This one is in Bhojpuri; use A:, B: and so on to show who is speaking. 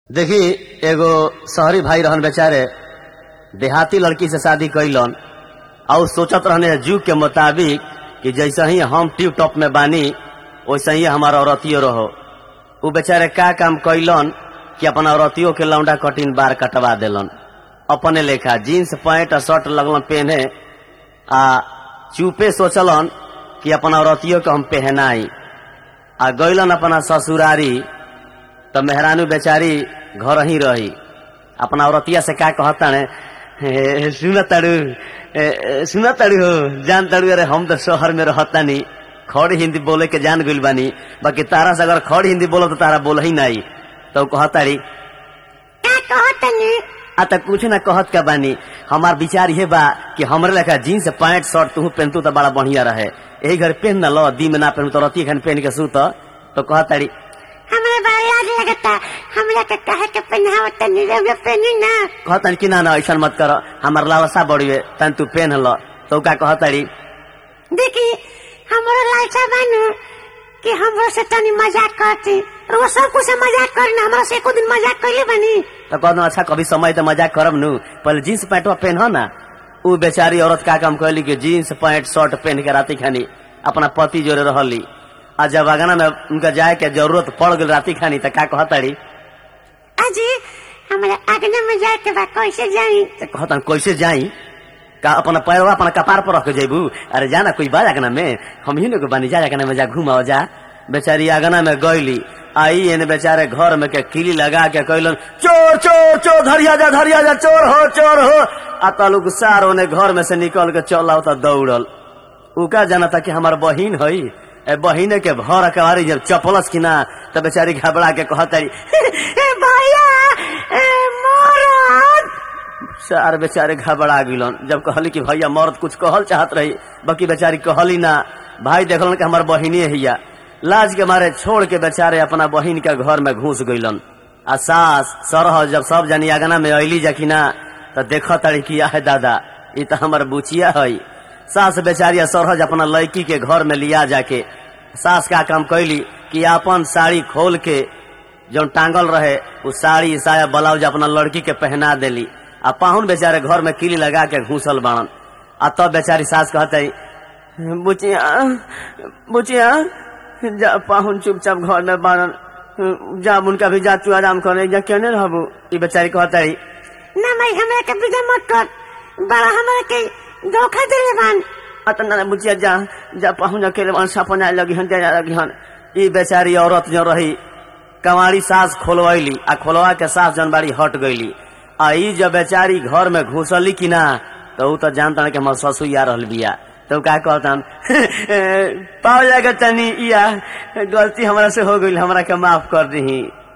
A: देखी एगो शहरी भाई रहन बेचारे देहाती लड़की से शादी कैलन और सोचत रहने जुग के मुताबिक कि जैसे ही हम टिप टॉप में बानी वैसे ही हमारा औरतियो रहो उ बेचारे का काम कैलन कि अपन औरतियों के लौंडा कटिन बार कटवा देलन अपने लेखा जीन्स पैंट और शर्ट लगलन पहने आ चुपे सोचलन कि अपन औरतियों के हम पहनाई आ गैलन अपना ससुरारी तो मेहरानू बेचारी घर ही रही अपना औरतिया से का कहता ने सुन ताड़ू सुन ताड़ू हो जान ताड़ू अरे हम तो शहर में रहता नहीं खड़ी हिंदी बोले के जान गइल बानी बाकी तारा से अगर खड़ी हिंदी बोलो तो तारा बोल ही नहीं तो कहताड़ी
B: का कहतनी
A: आ त कुछ ना कहत का बानी हमार विचार ये बा कि हमरे लेखा जीन्स पैंट शर्ट तू पहनतू तो बड़ा बढ़िया रहे यही घर पहन ना लो दी में ना पहनू तो रती खान पहन के सूत तो कहताड़ी
B: हमरा बड़ा लाज लगता हमरा के कहे के पहनावत तनी रउआ पहनी ना
A: कहताड़ी कि ना ना ऐसा मत कर हमार लालसा बढ़िए तन तू पहन लो तो का कहताड़ी
B: देखी हमरो लालसा बानू कि हमरो से तनी मजाक करती रउआ सब कुछ से मजाक करना हमरा से एको दिन मजाक कइले बानी
A: तो कहना अच्छा कभी समय तो मजाक करब नु पहले जीन्स पैंटवा पहन ना उ बेचारी औरत का काम कहली कि जीन्स पैंट शर्ट पहन के राती खानी अपना पति जोरे रहली आ जब अगना में उनका जाए के जरूरत पड़ गई राती खानी तो का कहताड़ी
B: अजी हमरा आगना में जाए के बा कैसे जाई
A: तो कहतन कैसे जाई का अपना पैरवा अपना कपार पर रख के जेबू अरे जाना कोई बा अगना में हम ही लोग बानी जा अगना में जा घुमाओ जा बेचारी अगना में गईली आई एने बेचारे घर में के किली लगा के कहलन चोर चोर चोर धरिया जा धरिया जा चोर हो चोर हो आ तलुक सार ओने घर में से निकल के चल आओ तो दौड़ल उ का जाना था कि हमार बहिन हई ए बहिने के भर अकबारी जब चपलस की ना तो बेचारी घबरा के कहतारी
B: ए भैया ए मोरत
A: सार बेचारे घबरा गिलन जब कहली कि भैया मर्द कुछ कहल चाहत रही बाकी बेचारी कहली ना भाई देखलन कि हमार बहिनी हिया लाज के मारे छोड़ के बेचारे अपना बहिन के घर में घुस गइलन आ सास सरह जब सब जनी आगना में अली जखिना तो देख तड़ी किया है दादा ई तो हमार बुचिया है सास बेचारी सरहज अपना लड़की के घर में लिया जाके सास का काम कैली कि अपन साड़ी खोल के जो टांगल रहे वो साड़ी साया ब्लाउज अपना लड़की के पहना देली आ पाहुन बेचारे घर में किली लगा के घूसल बाड़न आ तब बेचारी सास कहते बुचिया बुचिया जा पाहुन चुपचाप घर में बाड़न जा उनका भी जा तू आराम करे जा केने रहबू ई बेचारी कहते
B: ना भाई हमरा के विदा मत कर बड़ा हमरा के धोखा देले बान
A: अतना बुचिया जा जा पाहुन अकेले बाड़न सपना लगी हन जा लगी हन ई बेचारी औरत जो रही कमारी सास खोलवैली आ खोलवा के सास जन बाड़ी हट गईली आ ई जब बेचारी घर में घुसली कि ना तो ऊ तो जानता कि हमार ससुर आ रहल बिया तो का कहतन पाओ जाएगा तनी इया गलती हमरा से हो गई हमरा के माफ कर दही